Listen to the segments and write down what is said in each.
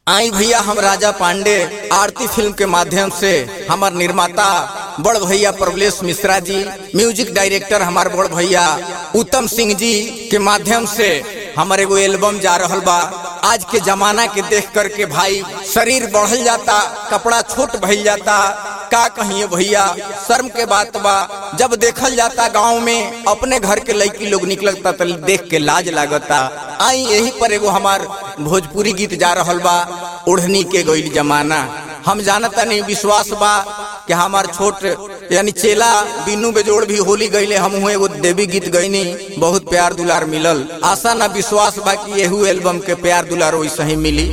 आई भैया हम राजा पांडे आरती फिल्म के माध्यम से हमार निर्माता बड़ भैया प्रभलेश मिश्रा जी म्यूजिक डायरेक्टर हमार बड़ भैया उत्तम सिंह जी के माध्यम से हमारे एगो एल्बम जा रहल बा आज के जमाना के देख करके भाई शरीर बढ़ल जाता कपड़ा छोट भइल जाता का कहिए भैया शर्म के बात बा जब देखल जाता गांव में अपने घर के लड़की लोग निकलता तो देख के लाज लागता आई यही पर एगो हमार भोजपुरी गीत जा रहल बा ओढ़नी के गईल जमाना हम जानता नहीं विश्वास बा कि हमार छोट यानी चेला बिनु बेजोड़ भी होली गईले हम हुए एगो देवी गीत गईनी बहुत प्यार दुलार मिलल आशा ना विश्वास बा कि यहू एल्बम के प्यार दुलार वैसे ही मिली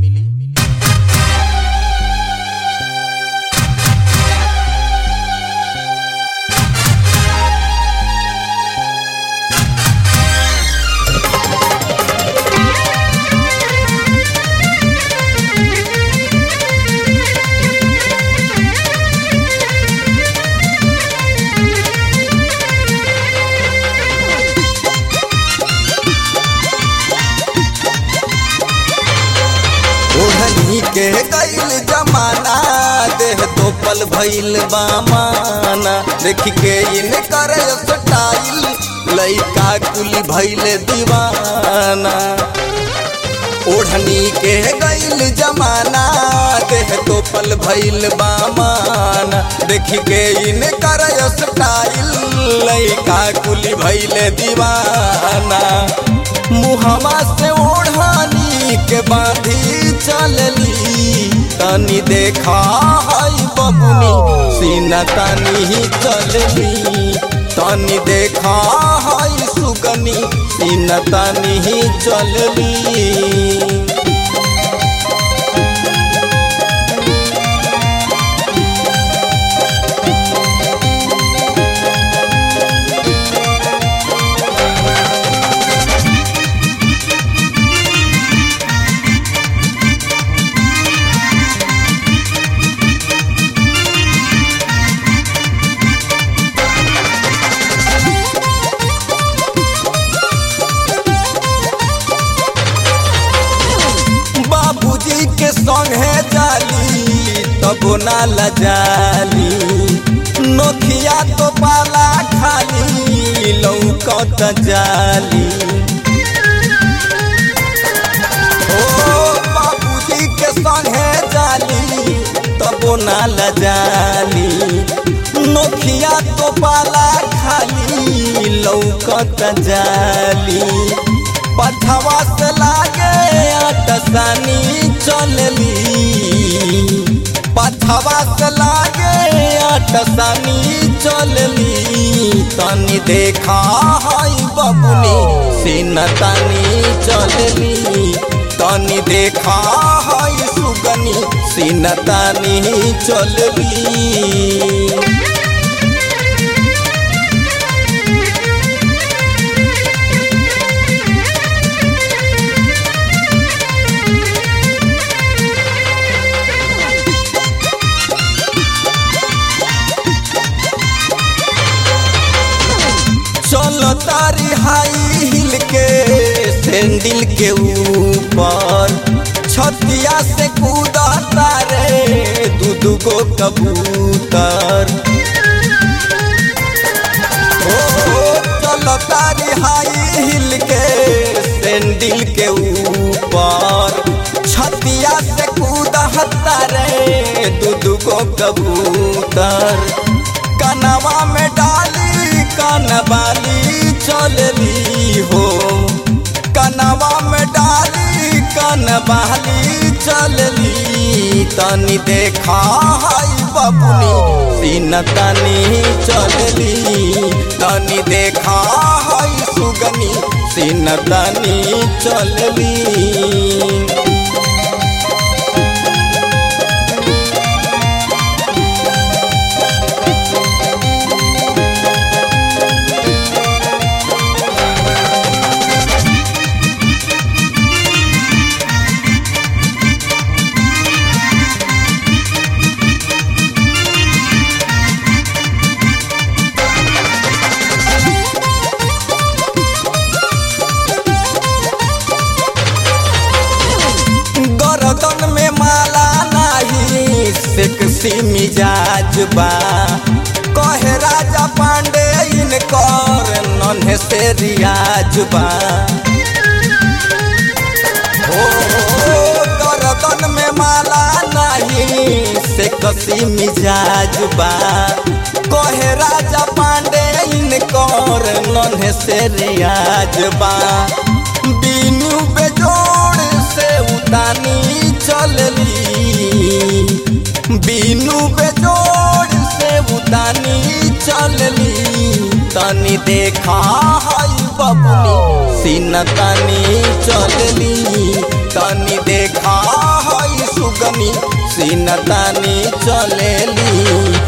ओढ़नी के गईल जमाना देह तो पल भइल बामाना देख के इन करे स्टाइल लइका कुली भइल दीवाना ओढ़नी के गईल जमाना देह तो पल भइल बामाना देख के इन करे स्टाइल लइका कुली भइल दीवाना मुहमा से ओढ़ानी के बांधी चलली तनी देखा हई बबुनी सीना तनी चलली तनी देखा हई सुगनी सीना तनी चलली बाबूजी के संगे जाली तब ना लजाली नोखिया तो पाला खाली लौकत जाली ओ बाबूजी के संगे जाली तब ना लजाली नोखिया तो पाला खाली लौकत जाली पथवा से लागे अटसानी चलली पथवा से लागे अटसानी चलली तनी देखा हई बबुनी सीन तनी चलली तनी देखा हई सुगनी सीन तनी चलली चलो तारी हाई हिल के सैंडल के ऊपर छतिया से कूदा तारे दू दू गो कबूतर ओ चलो तारी हाई हिल के सैंडल के ऊपर छतिया से कूदा तारे दू दू गो कबूतर कनवा में डाली कनवाली चलली हो कनवा में डाली कनवाली चलली तनी देखा हई बबुनी सीन तनी चलली तनी देखा हई सुगनी सीन तनी चलली कसी मिजाज बा कहे राजा पांडे इनकर नन्हे से रियाज बा ओ गर्दन में माला नहीं से कसी मिजाज बा कहे राजा पांडे इनकर नन्हे से रियाज बा बीनू बेजोड़ से उतानी चलली बीनू बेजोड़ से उतानी चलली तनी देखा हई बबुनी सीन तनी चलली तनी देखा हई सुगनी सीन तनी चलली